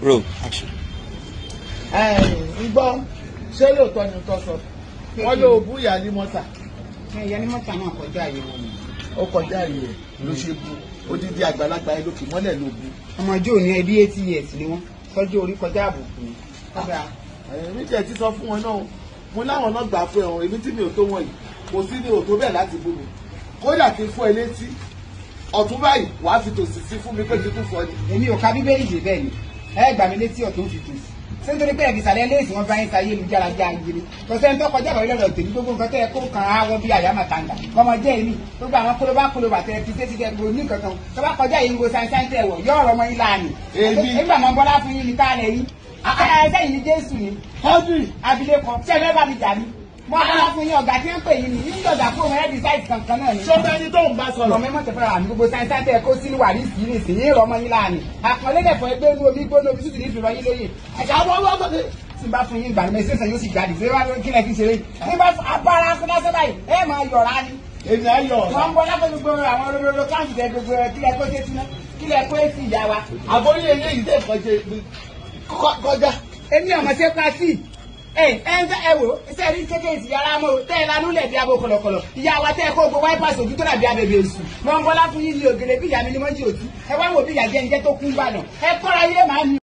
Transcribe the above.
roll action. ẹ ń gbọ́ ṣé lóòótọ́ ni tó sọ wọ́n ló bú ìyá ní mọ́tà ìyá ní mọ́tà náà kọjá àyè wọn ni. ó kọjá ìyẹ ló ṣe bú odidi àgbàlagbà ẹ lókè mọ́lẹ̀ ló bú. ọmọ ọjọ́ òní ẹbí eighty years ni wọ́n tọ́jú orí kọjá àbùkù ni. kódà èmi jẹ́ ti sọ fún wọn náà mo láwọn náà gbà fún ẹ̀wọ̀n èmi tí mi ò tó wọn yìí kò sí ní òtó bẹ́ẹ̀ láti bú mi kódà kí n fọ́ ẹ létí ọ̀tún báyìí wàá fi tòsí sí fún mi pé kí n tún fọ́ ni. èmi ò ka bíbélì dé bẹ́ẹ̀ ni ẹ gbà mí létí ọ̀tún fi tòsí ṣé nítorí pé ẹ̀fì ìsàlẹ̀ léèsì wọn bá ń sa ayélujára jẹ́ àgbèrè kọ̀sẹ́ ń tọ́kọjá àwọn ilé ọ̀rọ̀ tèmi gbogbo nǹkan tó yẹ kó kàn á wọ́n bí àyà màtàǹgà ọmọ jẹ́ èmi gbogbo àwọn kólóbá kólóbá tẹ fi sétí tẹ gbogbo ní kankan tó bá kọjá yìí ń go sáńsáń tẹ wọ̀ yọ ọ̀rọ̀ ọmọ yín láàánì. Èmi. nígbà mọ bọ́lá fún yín ní ká lẹ̀ yín ẹsẹ̀ yìí ní jésù ni Audrey abilékọ ṣé ẹ fẹ́ bá mi jà ní. mo bọ́lá fún yín ọ̀gá tí ń pè yín ni yín dọ̀gà fún ọmọ ẹ̀dì sáìtì kankan náà ni ṣọba ẹni tó ń bá ọ̀rọ̀ sọ̀rọ̀ mẹ́mọ́ tẹ̀fẹ́ àmì gbogbo sáyẹ́nsá tẹ̀ kó sínú wà ní ìsìn ní ìsìn yín rọmọ yín láàánì àpọ̀lẹ́ dẹ̀fọ́ ẹgbẹ́ inú omi gbóná omi tútù ní ìfìrọ̀ yín lóye ẹ̀ka wọ́n wọ́n gbọ́dọ̀ tí n bá fún yín ìgbà nígbà ìṣẹ̀ṣẹ̀ yóò sì jáde ṣé wàá kí lẹ fi ṣeré ní bá abára fúnlásẹ́ báyìí ẹ máa yọ̀ra ni èmi ayọ̀ wọ́n ń bọ́ lápẹ́ gbogbo àwọn olódodo káàkiri tẹ gbogbo ẹ kílẹ̀ kó tẹ́tí náà kílẹ̀ kó èsì ìyá wa. àbórí eléyìí tẹ̀ kọjá kọjá èmi ọmọ ṣe pa sí ẹ ẹ ń ẹ wò ṣe rí kékeré sí yàrá mọ tẹ ẹ lanú lẹ bí abo kọlọkọlọ ìyá wa tẹ ẹ kó gbogbo wáípàsì ojú tó dàbí abẹbẹ èṣù wọn bọlá fún yín ní ògèlè bí ìyá mi ni wọn jí òtí ẹ wá wò bí ìyá jẹ ń jẹ tó kún bàdàn ẹ kọ́ra yé màá mi.